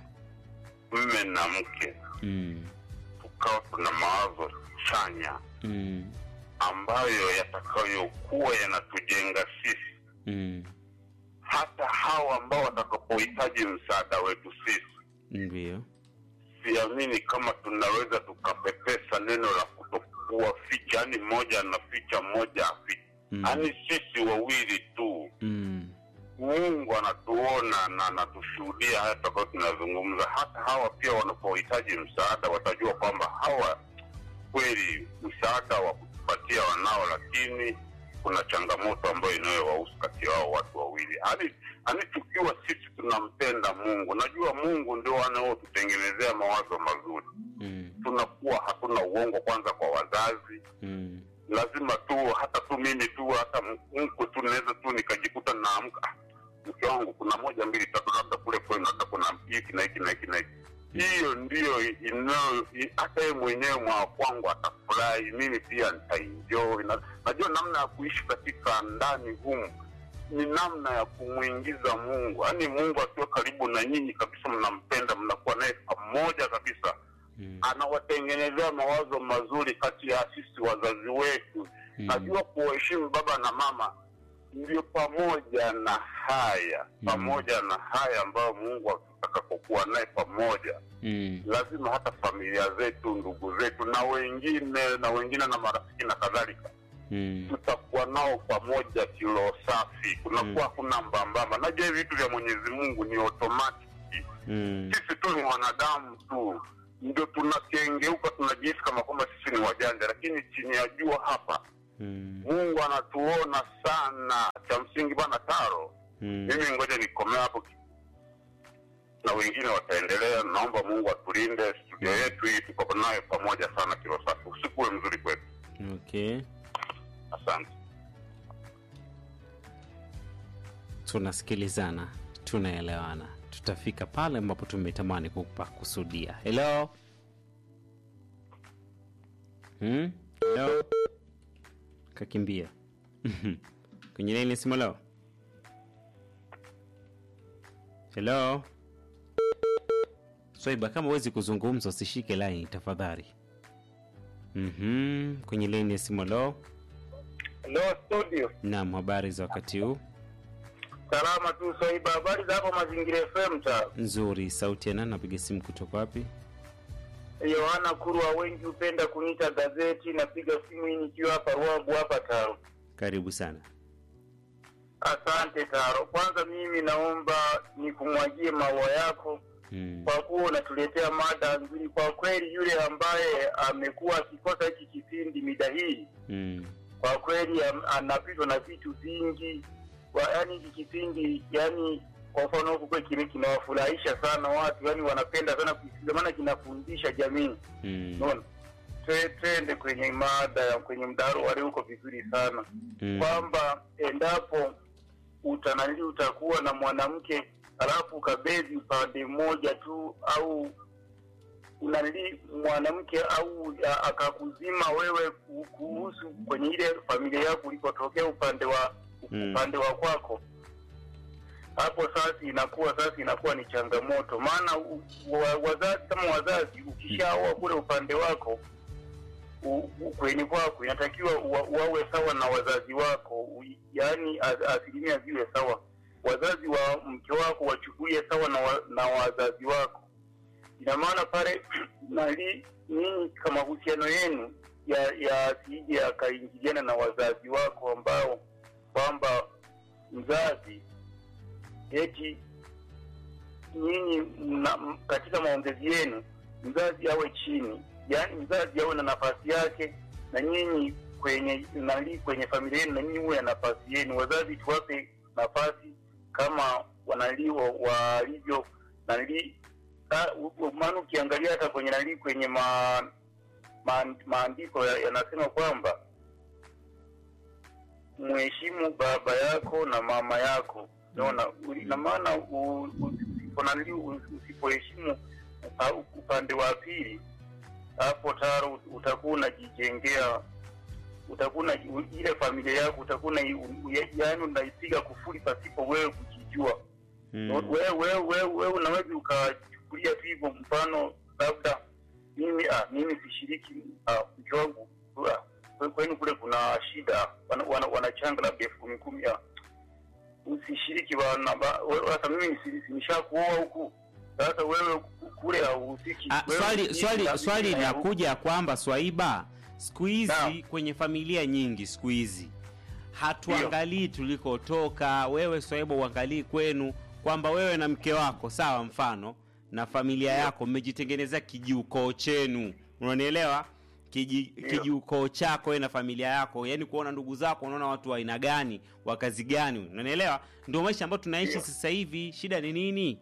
mme na mke mm. tukawa tuna mawazo chanya Mm. ambayo yatakayokuwa yanatujenga sisi Mm. hata hawa ambao watakapohitaji msaada wetu sisi ndio siamini kama tunaweza tukapepesa neno la kutokuwa ficha yani mmoja anaficha mmoja aficha Mm. yaani sisi wawili tu mm. mungu anatuona na anatushuhudia haya tutakuwa tunazungumza hata hawa pia wanapohitaji msaada watajua kwamba hawa kweli msaada wa kutupatia wanao lakini kuna changamoto ambayo inayowahusu kati yao watu wawili yani yani tukiwa sisi tunampenda mungu najua mungu ndio anaotutengenezea mawazo mazuri Mm. tunakuwa hatuna uongo kwanza kwa wazazi Mm. lazima tu hata tu mimi tu hata mko tu naweza tu nikajikuta naamka "Ah, mke wangu kuna moja mbili tatu labda kule kwenu hata kuna hiki na hiki na hiki na hiki hiyo ndiyo inayo i- hata yeye mwenyewe mwa kwangu atafurahi mimi pia nitaenjoy na, najua namna ya kuishi katika ndani humu ni namna ya kumwingiza mungu yaani mungu akiwa karibu na nyinyi kabisa mnampenda mnakuwa naye pamoja kabisa Mm. anawatengenezea mawazo mazuri kati ya sisi wazazi wetu Mm. najua kuwaheshimu baba na mama ndio pamoja na haya Mm. pamoja na haya ambayo mungu atakapokuwa naye pamoja Mm. lazima hata familia zetu ndugu zetu na wengine na wengine na marafiki na kadhalika Mm. tutakuwa nao pamoja kilo safi kunakuwa hakuna mbambamba najua hivi vitu vya mwenyezi mungu ni automatic Mm. sisi tu ni wanadamu tu ndio tunakengeuka tunajihisi kama kwamba sisi ni wajanja lakini chini ya jua hapa Mm. mungu anatuona sana cha msingi bana taro Mm. mimi ngoja nikomea hapo na wengine wataendelea naomba mungu atulinde studio yetu hii tuko nayo pamoja sana kilo safi usiku uwe mzuri kwetu Okay. asante tunasikilizana tunaelewana tutafika pale ambapo tumetamani kupakusudia helo hmm? helo kakimbia kwenye laini simu leo helo swaiba kama huwezi kuzungumza usishike laini tafadhali mm kwenye laini ya simu leo Hello studio. nam habari za wakati huu Salama tu Swaiba, habari za hapo Mazingira FM ta. nzuri sauti ya nani napiga simu kutoka wapi Yohana Kurwa, wengi hupenda kuniita gazeti. Napiga simu hii nikiwa hapa Ruabu hapa Taro. karibu sana Asante Taro. Kwanza mimi naomba nikumwagie maua yako mm. kwa kuwa unatuletea mada nzuri. Kwa kweli, yule ambaye amekuwa akikosa hiki kipindi mida hii Mm. kwa kweli am- anapitwa na vitu vingi Kwa- yaani hiki kipindi yani kwa mfano huku kwe kime kinawafurahisha sana watu yani wanapenda sana kusikiliza maana kinafundisha jamii Mm. unaona Twe- twende kwenye mada ya kwenye mdaro wale huko vizuri sana Mm. kwamba endapo utanali utakuwa na mwanamke alafu ukabezi upande mmoja tu au unanili mwanamke au a- akakuzima wewe ku- kuhusu kwenye ile familia yako ulikotokea upande wa Mm. upande wa kwako hapo sasa inakuwa sasa inakuwa ni changamoto maana u- wa- wazazi kama wazazi ukishaoa kule upande wako u- u- kwenye kwako inatakiwa wa- wawe sawa na wazazi wako u- yaani a- asilimia ziwe sawa wazazi wa mke wako wachukulie sawa na, wa, na wazazi wako ina maana pale nali nyinyi kama mahusiano yenu ya yasije yakaingiliana na wazazi wako ambao kwamba mzazi eti nyinyi mna- m- katika maongezi yenu mzazi awe chini, yaani mzazi awe na nafasi yake na nyinyi kwenye nali kwenye familia yenu na nyinyi uwe na nafasi yenu. Wazazi tuwape nafasi kama wanalio walivyo nali ah, u- u- maana ukiangalia hata kwenye nali kwenye ma, ma, maandiko ya- yanasema kwamba mheshimu baba yako na mama yako naona na maana u- u- usiponanili usipoheshimu upa- upande wa pili hapo taro utakuwa unajijengea utakuwa una- u- ile familia yako utakuwa una- u- ya- yaani unaipiga kufuri pasipo wewe kujijua Mm. wewe wewe wewe wewe unaweza ukachukulia tu hivyo mfano labda mimi ah, mimi sishiriki ah, mke wangu ah, kwe- kwenu kule kuna shida wana, wana, wanachanga labda elfu kumi kumi ah, usishiriki wana ba- wewe- sasa mimi si- si- nishakuoa huku sasa wewe kule hauhusiki Ah, Wewe swali husiki swali na swali mimi na huku. linakuja kwamba Swaiba, siku hizi Naam. kwenye familia nyingi siku hizi hatuangalii tulikotoka. Wewe Swaiba, uangalii kwenu kwamba wewe na mke wako sawa, mfano na familia yako mmejitengenezea kijiukoo chenu, unanielewa? Kiji, kijiukoo chako wewe na familia yako, yani kuona ndugu zako, unaona watu wa aina gani, wa kazi gani, unanielewa? Ndio maisha ambayo tunaishi sasa hivi. Shida ni nini?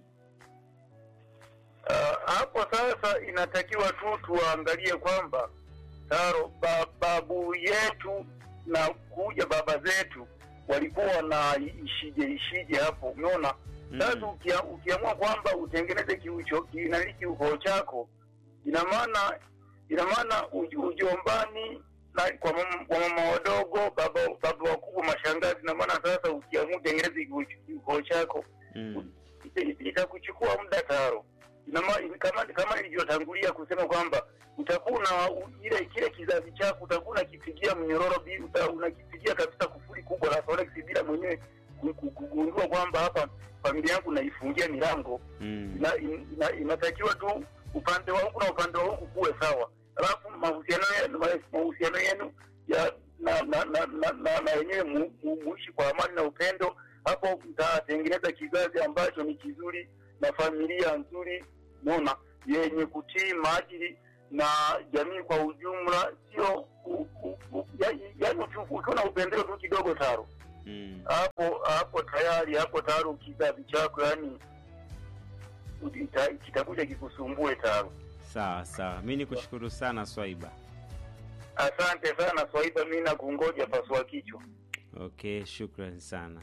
Ah, hapo sasa inatakiwa tu tuangalie kwamba taro ba, babu yetu na kuja baba zetu walikuwa na ishije ishije hapo umeona sasa Mm. ukia, ukiamua kwamba utengeneze kiucho kinali kiukoo chako ina maana ina maana uj- ujombani na kwa mama, kwa mama wadogo baba baba wakubwa mashangazi ina maana sasa ukiamua utengeneze kiucho- kiukoo chako Mm. ita- ita- itakuchukua muda taro Ina ma- kama kama nilivyotangulia kusema kwamba utakuwa una u- ile kile kizazi chako utakuwa unakipigia mnyororo bi- uta- unakipigia kabisa kufuri kubwa la forex bila mwenyewe ku- ku- kugundua kwamba hapa familia yangu naifungia milango Mm. ina, ina, inatakiwa tu upande wa huku na upande wa huku kuwe sawa alafu mahusiano yenu ma- mahusiano yenu ya na na na na, na, na yenyewe mu, mu, muishi kwa amani na upendo hapo mtatengeneza kizazi ambacho ni kizuri na familia nzuri mona yenye kutii maadili na jamii kwa ujumla sio u- u- u- ya- yaani uki- ukiwa na upendeleo tu kidogo taro Mm. hapo hapo tayari hapo tayari kizazi chako yani ita- kitakuja kikusumbue taro Sawa sawa, mi nikushukuru sana Swaiba. asante sana swaiba mi nakungoja pasua kichwa Okay, shukran sana.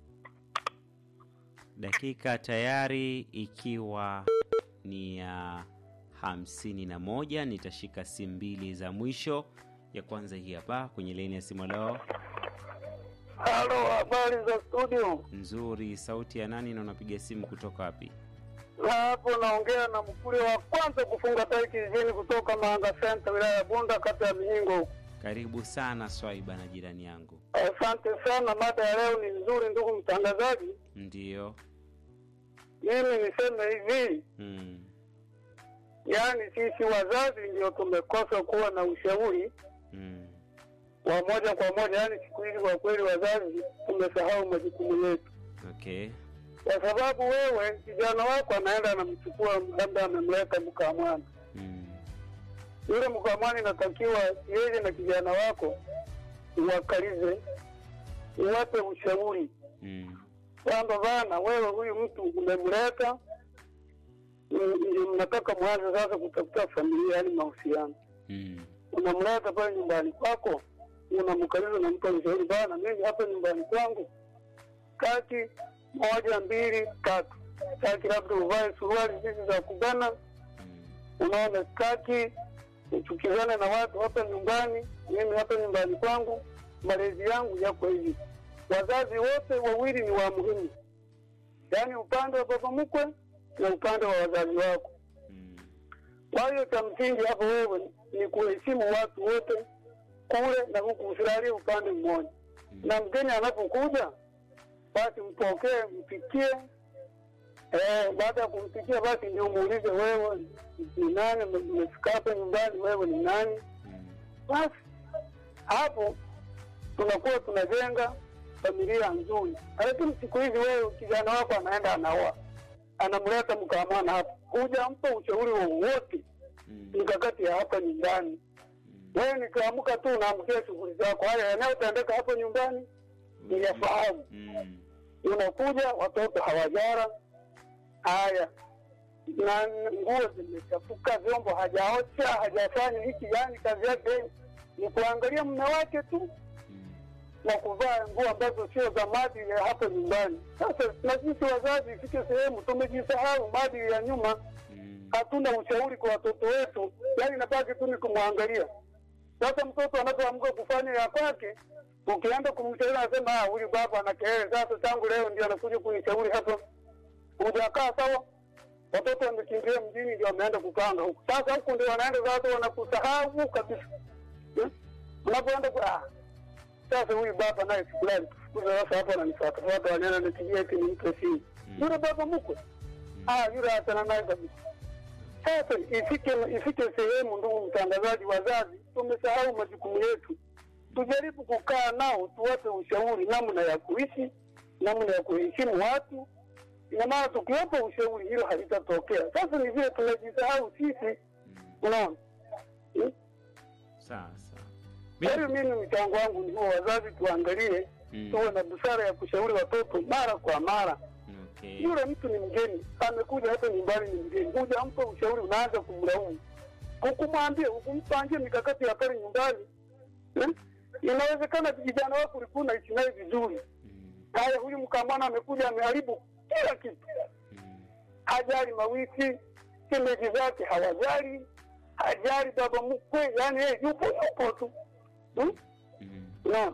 Dakika tayari ikiwa ni ya hamsini na moja. Nitashika simu mbili za mwisho. Ya kwanza hii hapa kwenye laini ya simu. Leo halo habari za studio nzuri, sauti ya nani na unapiga simu kutoka wapi? na hapo naongea na mkule wa kwanza kufunga tai kijijini kutoka Mahanga Center wilaya ya Bunda kata ya Mihingo huko. Karibu sana Swaiba na jirani yangu. Asante sana, mada ya leo ni nzuri ndugu mtangazaji. Ndiyo. Mimi niseme hivi, Mm. yaani sisi wazazi ndio tumekosa kuwa na ushauri Mm. wa moja kwa moja, yaani siku hizi kwa kweli wazazi tumesahau majukumu yetu, Okay. kwa sababu wewe kijana wako anaenda anamchukua, labda amemleta mkamwana Mm. yule mkamwana, inatakiwa yeye na kijana wako uwakalize, uwape ushauri Mm. kwamba bana, wewe huyu mtu umemleta, mm, ndio mnataka mwanze sasa kutafuta familia, yaani mahusiano. Mm. Unamleta pale nyumbani kwako, unamkaliza na mtu ushauri, bana, mimi hapa nyumbani kwangu kati moja mbili tatu, kati labda uvae suruali hizi za kubana Mm. unaona staki uchukizane na watu hapa nyumbani. Mimi hapa nyumbani kwangu malezi yangu yako hivi. Wazazi wote wawili ni wa muhimu, yaani upande wa baba mkwe na upande wa wazazi wako. Mm. Kwa hiyo cha msingi hapo wewe ni kuheshimu watu wote kule na huku, usilalie upande mmoja. Na mgeni anapokuja basi mpokee, mpikie. Eh, baada ya kumpikia basi ndio muulize wewe ni nani, umefika hapa nyumbani, wewe ni nani? Mm. Basi hapo tunakuwa tunajenga familia nzuri, lakini siku hizi wewe kijana wako anaenda anaoa, anamleta mkamana hapa, hujampa ushauri wowote mikakati ya hapa nyumbani. Wewe nikiamka tu unaamkia shughuli zako, haya yanayotendeka hapo nyumbani niyafahamu. Unakuja watoto hawajara, haya na nguo zimechafuka, vyombo hajaosha, hajafanya hiki, yani kazi yake ni kuangalia mume wake tu na kuvaa nguo ambazo sio za maadili ya hapo nyumbani. Sasa na sisi wazazi, ifike sehemu tumejisahau maadili ya nyuma, hatuna ushauri kwa watoto wetu, yani nabaki tu ni kumwangalia. Sasa mtoto anapoamka kufanya ya kwake, ukienda kumshauri anasema "Ah, huyu baba ana kelele. Sasa tangu leo ndio anakuja kunishauri hapa, hujakaa sawa. Watoto wamekimbia mjini, ndio wameenda kukanga huku. Sasa huku ndio wanaenda sasa, wanakusahau kabisa. Hmm? Unapoenda kwa ah, sasa huyu baba naye sikulali kufukuza sasa hapa ananifuatafuata wanaenda nipigia eti nimpe simu yule baba mkwe ah yule achana naye kabisa sasa ifike ifike sehemu ndugu mtangazaji wazazi tumesahau majukumu yetu tujaribu kukaa nao tuwape ushauri namna ya kuishi namna ya kuheshimu watu ina maana tukiwapa ushauri hilo halitatokea sasa ni vile tunajisahau sisi unaona Hmm? sawa sawa Kwa hiyo mimi mchango wangu ni huo, wazazi tuangalie, Mm. tuwe na busara ya kushauri watoto mara kwa mara. okay. Yule mtu ni mgeni, amekuja hata nyumbani ni mgeni, hujampa ushauri, unaanza kumlaumu, hukumwambia, hukumpangia mikakati ya pale nyumbani eh? Inawezekana kijana wako ulikuwa unaishi naye vizuri, haya, huyu mkamwana amekuja ameharibu kila kitu, hajali mawiki, shemeji zake hawajali, hajali baba mkwe, yani yeye yupo yupo tu hmm? Naam.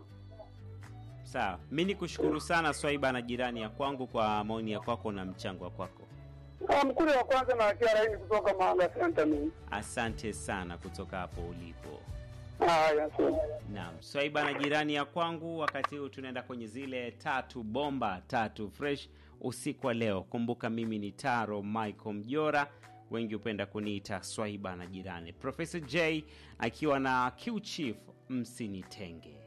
sawa mi ni kushukuru sana swaiba na jirani ya kwangu kwa maoni ya kwako na mchango wa kwako Ah, mkuli wa kwanza na achia laini kutoka Mahanga Center mimi. asante sana kutoka hapo ulipo Haya, asante. naam swaiba na jirani ya kwangu wakati huu tunaenda kwenye zile tatu bomba tatu fresh usiku wa leo kumbuka mimi ni taro michael mjora wengi hupenda kuniita swaiba na jirani profesa j akiwa na q chief msinitenge